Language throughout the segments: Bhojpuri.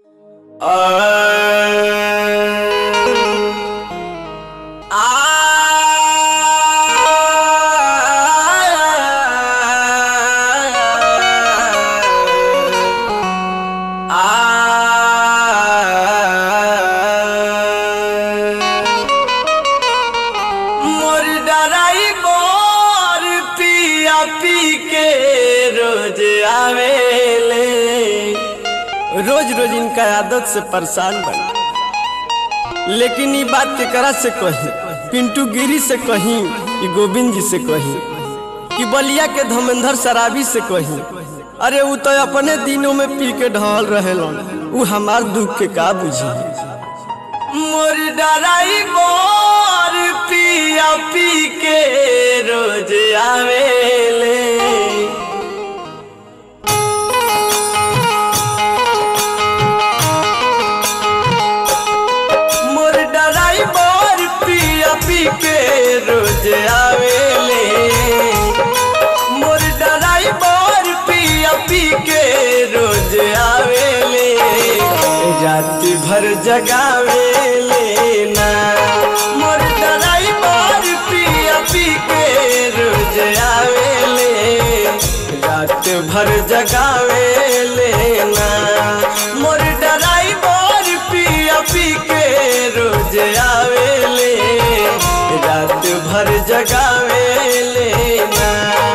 मोर डराई मोर पिया पी के रोज आवेले रोज रोज इनका आदत से परेशान बन लेकिन ये बात केकरा से कही पिंटू गिरी से कही कि गोविंद जी से कही कि बलिया के धर्मेंद्र शराबी से कही अरे वो तो अपने दिनों में पी के ढल रहे वो हमार दुख के का बुझी मोर डराई मोर पिया पी के रोज आवेले मोर डराई मोर पिया पी के रोज आवेले मोर डराई मोर पिया पी के रोज आवेले रात भर जगावेले ना मोर डराई मोर पिया पी के रोज आवेले रात भर जगावेले ना मोर डराई मोर पिया पी के रोज आवेले रात भर जगावेले ना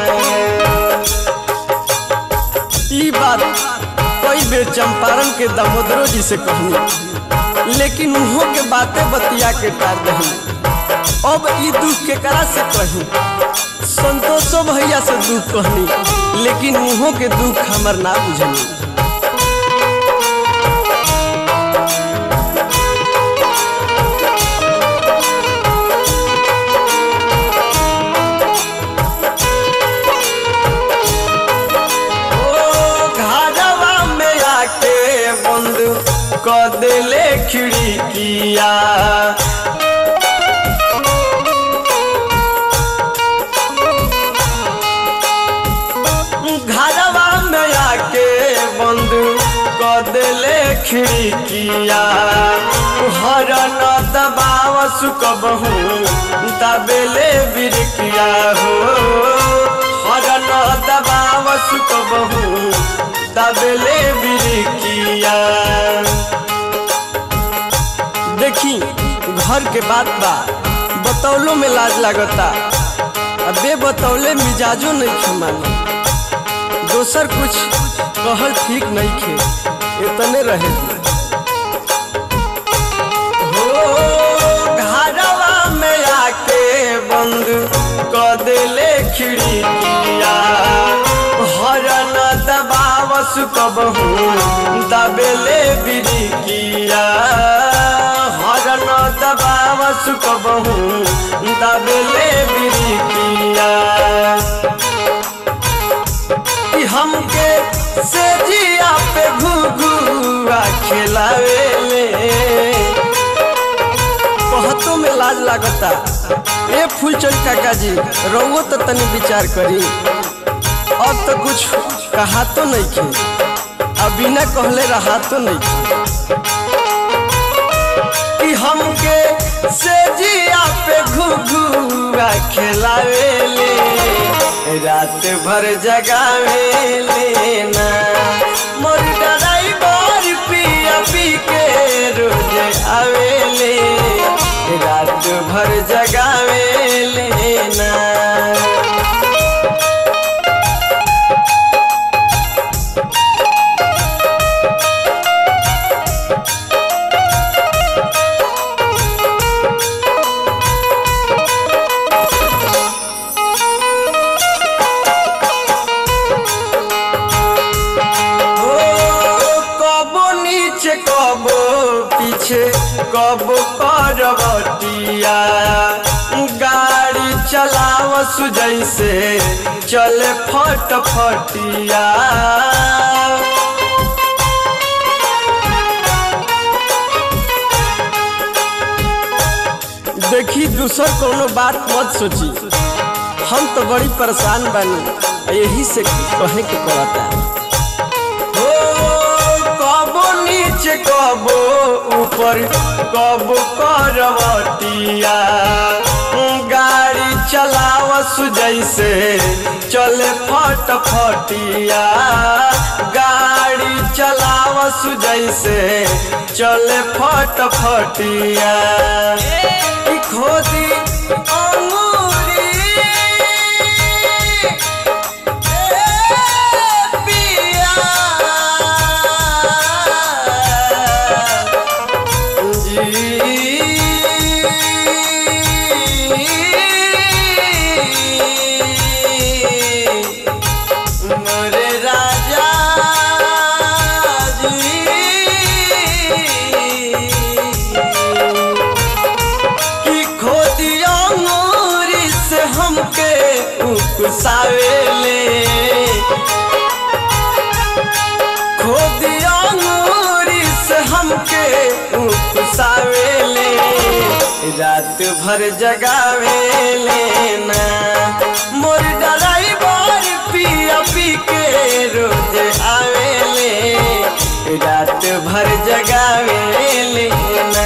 ई बात कई बेर चंपारण के दामोदरो जी से कहनी लेकिन उहो के बातें बतिया के टार दही अब ई दुख के करा से कही संतोषो भैया से दुख कहनी लेकिन उहो के दुख हमर ना बुझनी ओ घरवा में आके बंद क देले खिड़किया घरवा में आके बंद क देले खिड़किया हर न दबाव सुकबहू दबेले बिरकिया हो हर न दबाव सुकबहू दबेले बिरकिया देखी घर के बात बा बतौलो में लाज लागता अबे बतौले मिजाजो नहीं खमाना दोसर कुछ कहल ठीक नहीं खे इतने रहे हो घरवा में आके बंद क देले खिड़किया हरन दबाव सुकबहू दबेले बिरिकिया हरन दबाव सुकबहू दबेले बिरिकिया कि हमके से जिया पे घुघुआ खिलावेले कहतो में लाज लागता ए फूलचंद काका जी रहुओ तो तनी विचार करी अब तो कुछ कहा तो नहीं खे अब बिना कहले रहा तो नहीं खे कि हमके से जिया पे घुघुआ खिलावेले रात भर जगावेले ना मोर डराई मोर पिया पी के रोज आवेले रात भर जगावेले ना ओ कबो नीचे कबो पीछे कबो करवटिया गाड़ी चलाव जैसे चले फट फटिया देखी दूसर कोनो बात मत सोची हम तो बड़ी परेशान बानी यही से कहे के पड़ता हो कबो नीचे नीचे कबो ऊपर कबो करवटिया गाड़ी चलावस जैसे चले फट फटिया गाड़ी चलावस जैसे चले फट फटिया ई खोदी अंगूरी ए पिया जी मोरे राजा जी कि खोदिया मोरी से हमके उकसावेले खोदिया मोरी से हमके उकसावेले रात भर जगावेले ना मोर ड्राइवर पिया पी के रोज आवेले रात भर जगावेले ना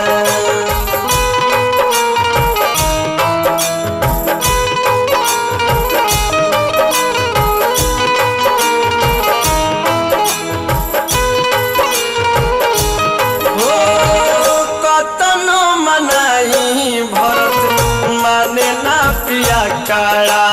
हो कतनो मनाई भरत माने ना पिया काड़ा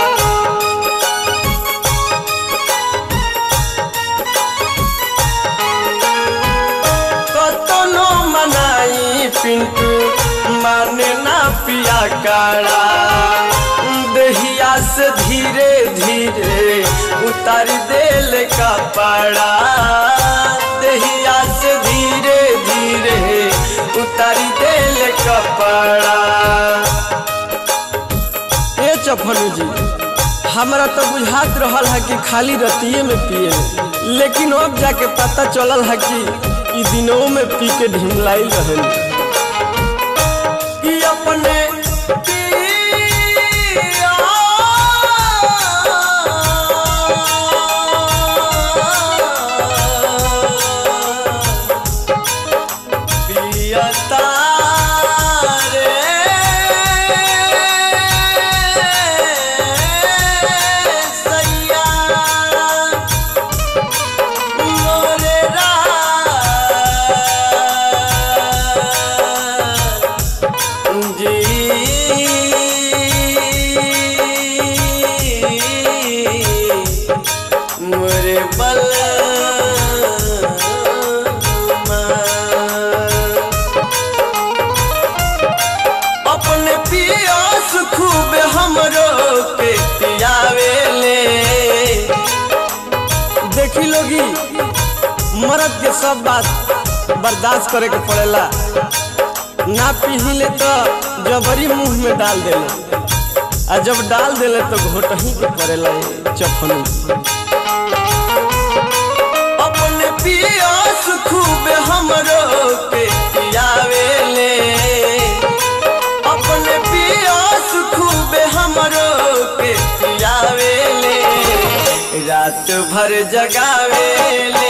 कतनो मनाई पिंटू माने ना पिया काड़ा दहिया से धीरे धीरे उतार देल का पाड़ा दहिया से धीरे धीरे उतार देल कपड़ा ए चफलू जी हमरा तो बुझात रहल है कि खाली रतिये में पिए लेकिन अब जाके पता चलल है कि ई दिनों में पी के ढिमलाइल रहल कि अपने पिया पियता रे सैया मोरे जी मोरे बल अपने पियास खूब हमरो के पियावेले देखी लोगी मर्द के सब बात बर्दाश्त करे के पड़ेला ना पीहिले तो जबरी मुंह में डाल देले आ जब डाल देले तो घोटही के पड़ेला चफनी अपने पियास खूब हमरो के पियावेले अपने पियास खूब हमरो के पियावेले रात भर जगावेले